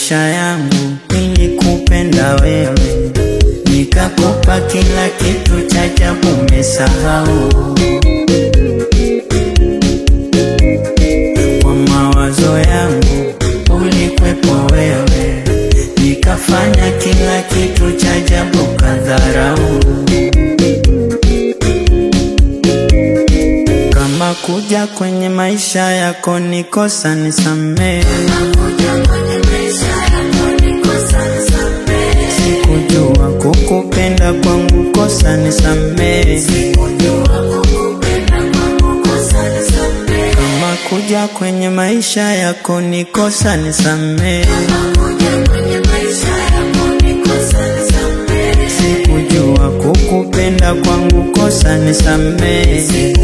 maisha yangu nilikupenda wewe, nikakupa kila kitu cha ajabu, umesahau kwa mawazo yangu ulikwepo wewe, nikafanya kila kitu cha ajabu, kadharau kama kuja kwenye maisha yako nikosa, nisamehe. Sikujua kukupenda kwangu kosa, nisamehe. Kama kuja kwenye maisha yako nikosa, nisamehe. Sikujua kukupenda kwangu kosa, nisamehe.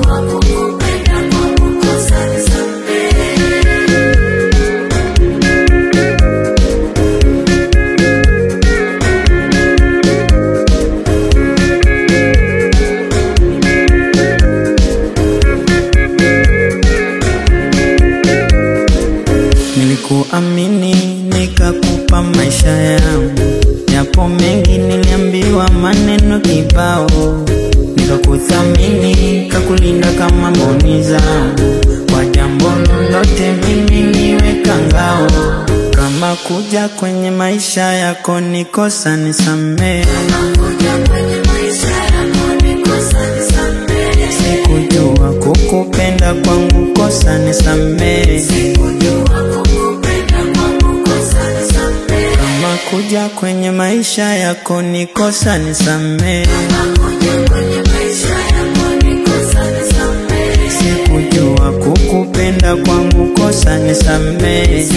Nilikuamini nikakupa maisha yangu, yapo mengi niliambiwa maneno kibao, nikakuthamini kakulinda kama mboni zangu, kwa jambo lolote mimi niweka ngao. Kama kuja kwenye maisha yako nikosa, nisamehe. Sikujua kukupenda kwangu kosa, nisamehe. Kama kuja kwenye maisha yako nikosa, nisamehe. Sikujua kukupenda kwangu kosa, nisamehe.